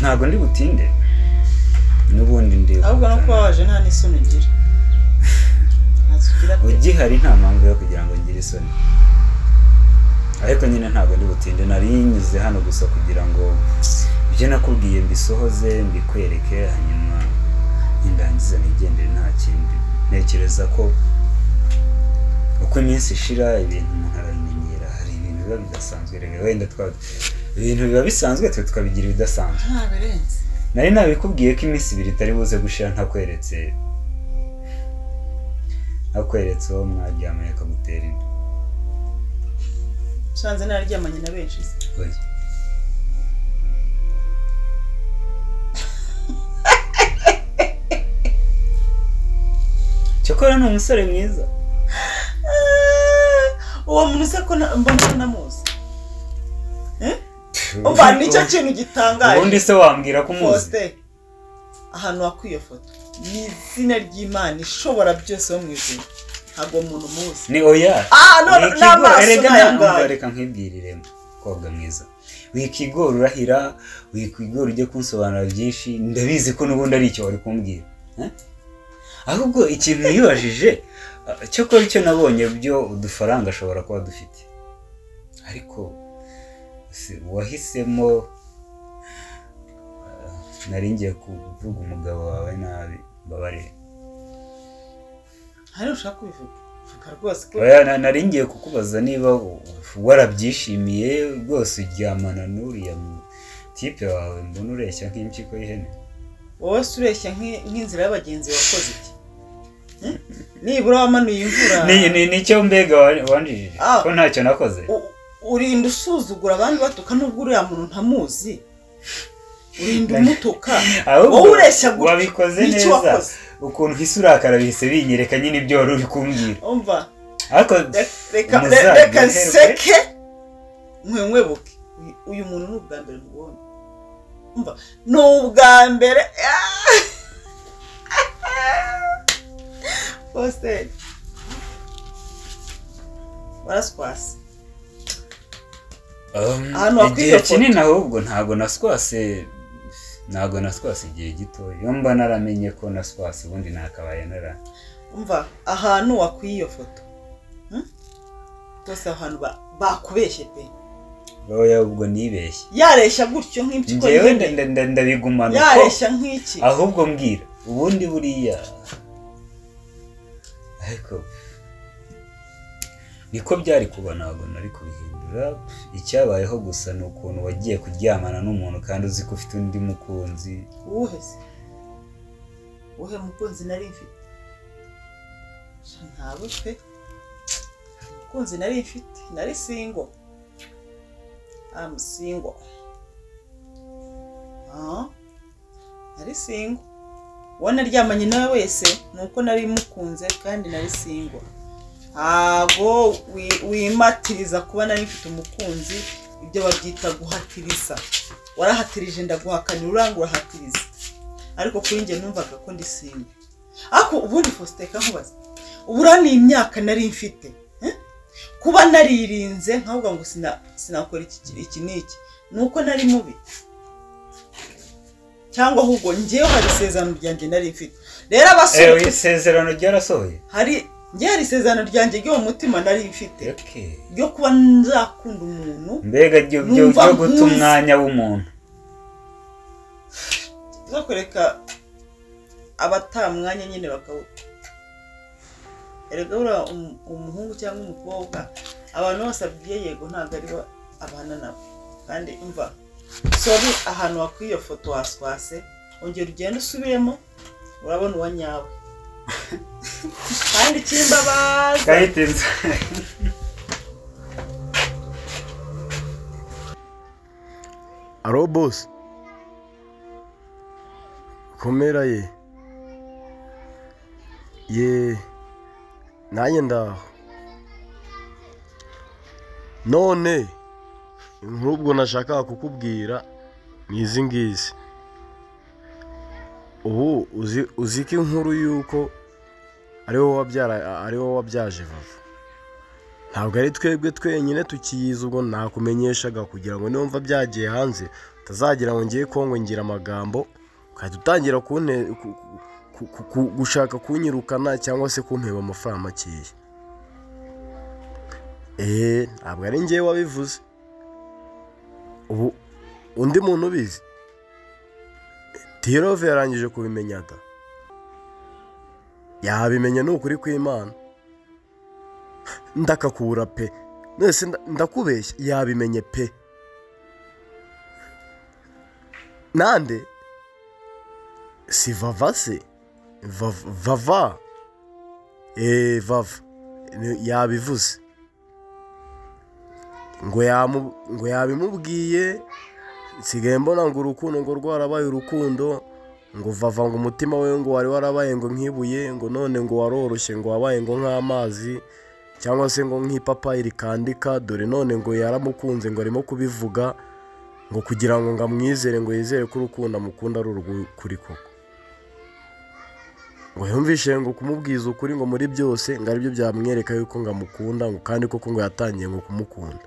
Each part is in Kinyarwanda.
ntabwo ndi butinde n'ubundi ndeba ahubwo no kuba waje nta n'isoni ugira ntazo ugira pe ugihari nta mpamvu yo kugira ngo ngire isoni ariko nyine ntabwo ndi butinde nari nyuze hano gusa kugira ngo ibyo nakubwiye mbisohoze mbikwereke hanyuma nindangiza nigendere nta kindi ntekereza ko uko iminsi ishira ibintu umuntu arabimenyera hari ibintu biba bidasanzwe rero wenda twa ibintu biba bisanzwe twe tukabigira ibidasanzwe nta birenze nari nabikubwiye ko iminsi ibiri itari buze gushira ntakweretse ntakweretse uwo mwaryamanye akagutera inda usanze nararyamanye na benshi se. oya cyakora ni umusore mwiza Ah, uwo muntu se ko na- mbona ko namuzi Eh? umva nicyo kintu gitangaje ubundi se wambwira ko umuzi Faustin ahantu wakwiye foto ni izina ry'imana ishobora byose wo mu ijuru ntabwo umuntu umuzi ni oya Ah, no, Wikigora- n'amaso erega n'aya nta- ngaya. reka nkibwiriremo kobwa mwiza wikigora urahira wikigora ujye kunsobanura byinshi ndabizi ko n'ubundi ari icyo wari kumbwira eh? ahubwo ikintu yibajije cyakora icyo nabonye byo udufaranga ashobora kuba dufite ariko si- wahisemo eh, nari ngiye kuvuga umugabo wawe nabi mbabarire hari ushaka kubivuga vuga rwose ko Oya, na- nari ngiye kukubaza niba u- warabyishimiye rwose uryamana n'uriya mu- tipe wawe mbona ureshya nk'impyiko y'ihene wowe se ureshya nk'i- nk'inzira y'abagenzi wakoze iki Eh? nibura wamanuye imvura Ni- ni- nicyo mbega wa- wanjijije Ah. ko ntacyo nakoze U- urinda usuzugura abandi batuka nubwo uriya muntu ntamuzi urinda umutuka ahubwo wowe ureshya gutya, wabikoze ni iki neza wakoze? ukuntu hisi urakara bihise binyereka nyine ibyo wari uri kumbwira umva ariko Reka- reka Umuzabibu reka uherwe. nseke nkwenkwe buke Uyu- uyu muntu ni ubwa mbere mubonye umva ni ubwa mbere positeri waraswase um, ahantu wakwiye igihe foto. kinini ahubwo ntabwo naswase ntabwo naswase igihe gito iyo mba naramenye ko naswase ubundi nakabaye nara umva ahantu wakwiye iyo foto Hmm? rwose aho hantu ba- bakubeshye pe oya ubwo nibeshye yareshya gutyo nk'impyiko njyewe y'ihene. nda- nda- nda- ndabigumana uko yareshya nk'iki ahubwo mbwira ubundi buriya ariko niko byari kuba ntabwo nari kubihindura icyabayeho gusa ni ukuntu wagiye kuryamana n'umuntu kandi uzi ko ufite undi mukunzi uwuhe se uwuhe mukunzi nari mfite Sha ntawe pe umukunzi nari mfite nari singo am singo Ah, nari singo uwo naryamanye nawe wese ni uko nari mukunze kandi nari singo ntago wi- wimatiriza kuba nari mfite umukunzi ibyo babyita guhatiriza warahatirije ndaguhakanira uranga urahatiriza ariko kuri njye numvaga ko ndi simba ariko ubundi faustin nkubaza ubura ni imyaka nari mfite eh? kuba naririnze nkavuga ngo sina- sinakora iki ki- iki n'iki ni uko nari mubi cyangwa ahubwo ngewe hari isezerano ryanjye nari mfite rero abasore ewe isezerano ryarasohoye hari njye hari isezerano ryanjye ryo mu mutima nari mfite Okay. ryo kuba nzakunda umuntu mbega ryo ryo- Numva ryo guta nkuzi. umwanya w'umuntu zo kureka abatamwanya nyine bakawuta erega buriya um- umuhungu cyangwa umukobwa abantu bose abwiye yego ntabwo aribo abana nabo kandi umva sobi ahantu wakwiye iyo foto waswase ongera ugenda usubiremo urabona uwa nyawe kandi ikimbabaza kayitinze aro bose komera ye ye nanjye ndaho none inkuru ubwo nashakaga kukubwira ni izi ngizi ubu uzi uzi ko inkuru y'uko ari wowe wabyara ari wowe wabyaje vuba ntabwo ari twebwe twenyine tukiyizi ubwo nakumenyeshaga kugira ngo nimba byagiye hanze utazagira ngo ngiye ngira amagambo ukahita utangira kunne- ku- ku- ku- ku- gushaka kunyirukana cyangwa se kumpeba amafaranga makeya eee ntabwo ari ngewe wabivuze ubu undi muntu ubizi tirove yarangije kubimenya da yabimenya ni ukuri kw'imana ndakakura pe mwese nda- ndakubeshya yabimenye pe nande si vava se Vav- vava eee vava Ni- yabivuze ngo yamu- ngo yabimubwiye nsigaye mbona ngo urukundo ngo rwarabaye urukundo ngo vava ngo umutima we ngo wari warabaye ngo nk'ibuye ngo none ngo waroroshye ngo wabaye ngo nk'amazi cyangwa se ngo nk'ipapayi rikandika dore none ngo yaramukunze ngo arimo kubivuga ngo kugira ngo ngo amwizere ngo yizere ko urukundo amukunda ari urw'ukuri koko ngo yumvishe ngo kumubwiza ukuri ngo muri byose ngo aribyo byamwereka yuko ngo amukunda ngo kandi koko ngo yatangiye ngo kumukunda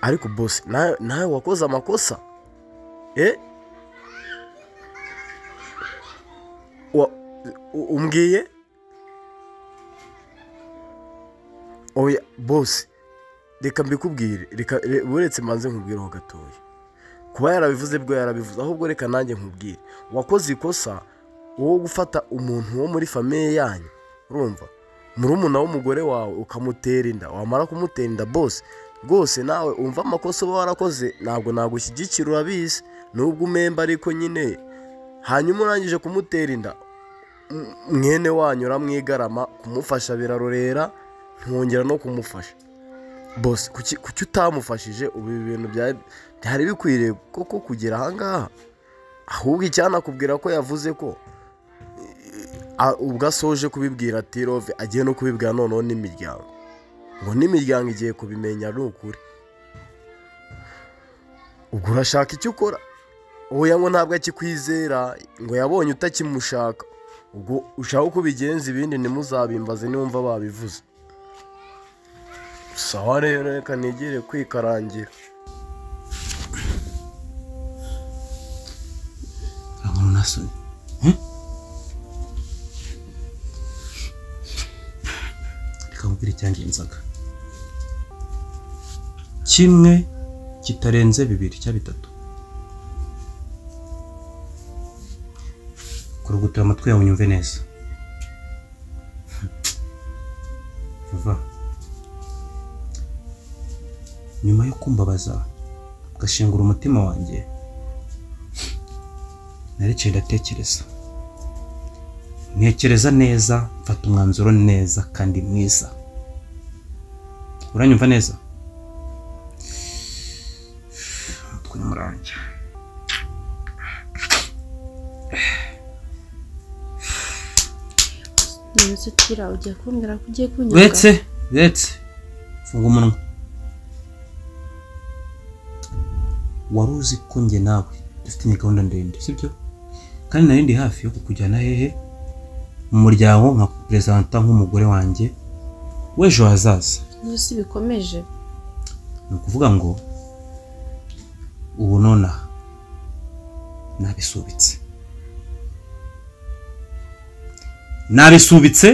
ariko bose nawe nawe wakoze amakosa eh Wa- u- umbwiye oya bose reka mbikubwire reka re- uretse manze nkubwireho gatoya kuba yarabivuze bwo yarabivuze ahubwo reka nanjye nkubwire wakoze ikosa wowe gufata umuntu wo muri famiye yanyu urumva murumuna w'umugore wawe ukamutera inda wamara kumutera inda bose rwose nawe umva amakosa uba warakoze ntabwo nagushyigikira urabizi nubwo umemba ariko nyine hanyuma urangije kumutera inda mwene wanyu uramwigarama kumufasha birarorera ntiwongera no kumufasha bose kuki kuki utamufashije ubu ibi bintu bya- byari bikwiriye koko kugera ahangaha ahubwo icyanakubwira ko yavuze ko a- ubwo asoje kubibwira tirove agiye no kubibwira noneho n'imiryango ngo n'imiryango igiye kubimenya ni ukuri ubwo urashaka icyo ukora oya ngo ntabwo akikwizera ngo yabonye utakimushaka ubwo ushaka uko ubigenza ibindi ntimuzabimbaze niwumva babivuze sawa rero reka nigire kwikarangira Ahora una sola. Reka mubwire icyangenzaga. Kimwe kitarenze bibiri cya bitatu. Kurugutura amatwi yawe unyumve neza. Vava. Nyuma yo kumbabaza ugashengura umutima wanjye narekeye ndatekereza ntekereza neza mfata umwanzuro neza kandi mwiza uranyumva neza umutwe ni murange Nonese tira ugiye kumbwira ko ugiye kunyuka uretse uretse funga umunwa wari uzi ko njye nawe dufitanye gahunda ndende sibyo kandi nari ndi hafi yo kukujyana hehe mu muryango nka perezida nk'umugore wanjye w'ejo hazaza nonese bikomeje ni ukuvuga ngo ubu nonaha nabisubitse nabisubitse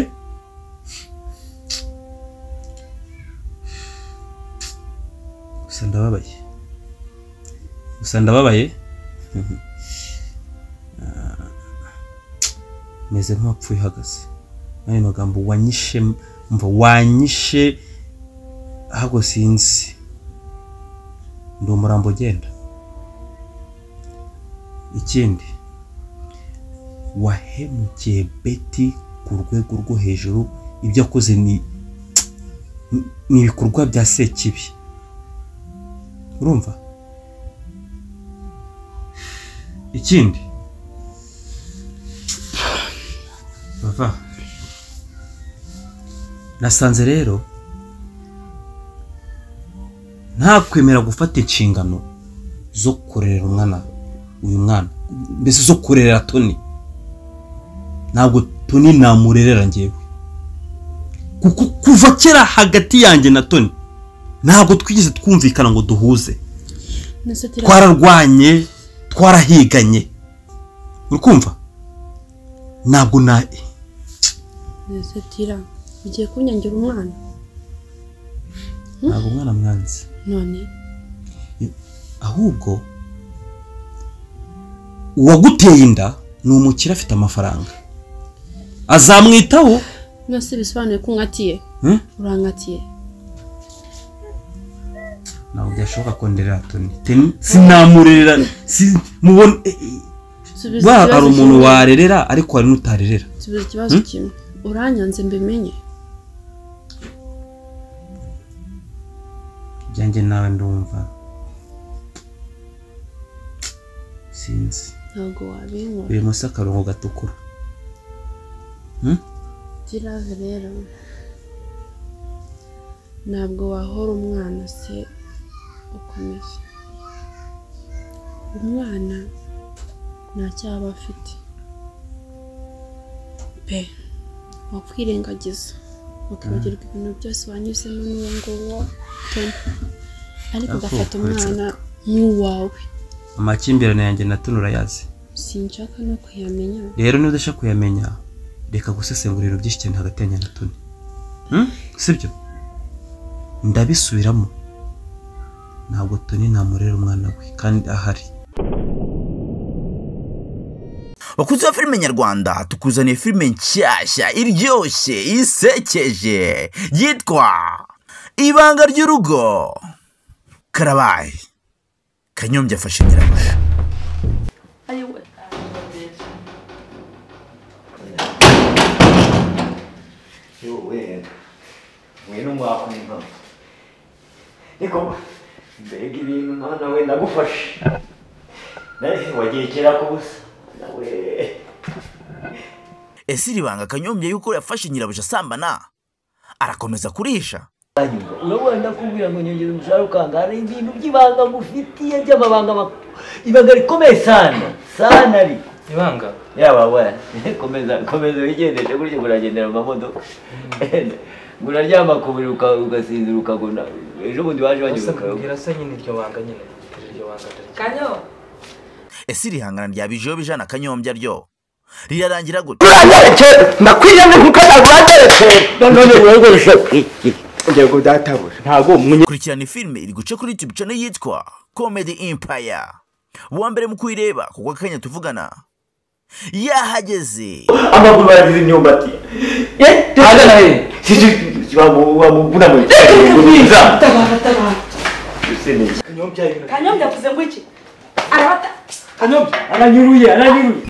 gusa ndababaye gusa ndababaye Ah, meze nk'uwapfuye uhagaze muri ayo magambo wanyishe mva wanyishe ahubwo sinzi ndi umurambo ugenda ikindi wahemukiye beti ku rwego rwo hejuru ibyo akoze ni ni ibikorwa bya sekibi urumva ikindi bava nasanze rero ntakwemera gufata inshingano zo kurera umwana uyu mwana mbese zo kurera toni ntabwo toni namurerera ngewe kuko kuva kera hagati yanjye na toni ntabwo twigeze twumvikana ngo duhuze ntacyo twararwanye twarahiganye uri kumva ntabwo na ntacyo ugiye kunyangira umwana ntabwo umwana mwanzi none ahubwo uwaguteye inda ni umukire afite amafaranga azamwitaho mwese bisobanuye ko unkatiye Hmm? urankatiye ntabwo byashoboka ko nderera toni Teni- sinamurerera si- mubone eh, eh, Subiza ba ikibazo hari umuntu kimwe. warerera ariko hari n'utarerera subiza ikibazo kimwe uranyanze mbimenye ibyanjye nawe ndumva sinzi ntabwo wabinkora biri munsi y'akarongo gatukura girave rero ntabwo wahora umwana se ukomeze umwana ntacyo aba afite pe wakwirengagiza ukibagirwa ibintu byose wanyuzemo n'uwo nguwo pe ariko Ariko ugafata uretse umwana nk'uwawe amakimbirane yanjye na toni urayazi sinshaka no kuyamenya rero niba udashaka kuyamenya reka gusesengura ibintu byinshi cyane hagati yanjye na toni Hmm? sibyo ndabisubiramo ntabwo toni namurera umwana we kandi ahari bakunzi ba filime nyarwanda tukuzaniye filime nshyashya iryoshye isekeje yitwa ibanga ry'urugo karabaye kanyombya afashe nyirabuja Yowe, ngwino mwakumva niko mbega ibintu mwana we ndagufashe nawe wagiye kera ku busa nawe ese iri banga kanyombya yuko yafashe nyirabuja asambana arakomeza kurisha urabona ndakubwira ngo nyongera umushahara ukanga hari ibintu by'ibanga ngufitiye by'amabanga mak- ibanga rikomeye sana sana ri ibanga yaba we komeza komeza wigendeshe gutyo uragendera mu mamodoka ngo uraryama ku buriri uka- ugasinzira ukagona ejo bundi waje gusa bagiye mbwira se nyine iryo banga nyine iryo banga ndaryo kanyo ese iri hangana rya bijeyo bijana kanyombya ryo rirarangira gutya uranyerekera ndakwiye ni kuko uranyerekera none wegoresha iki ngiye kudatabura ntabwo umunye kurikirana filime iri guca kuri youtube channel yitwa comedy empire uwa mbere mu kuyireba kuko akanya tuvugana yahageze amaguru baragize imyumbati ahagana he bamubunamuye nza kanyo byavuze ngo iki arabata aranyuruye aranyuruye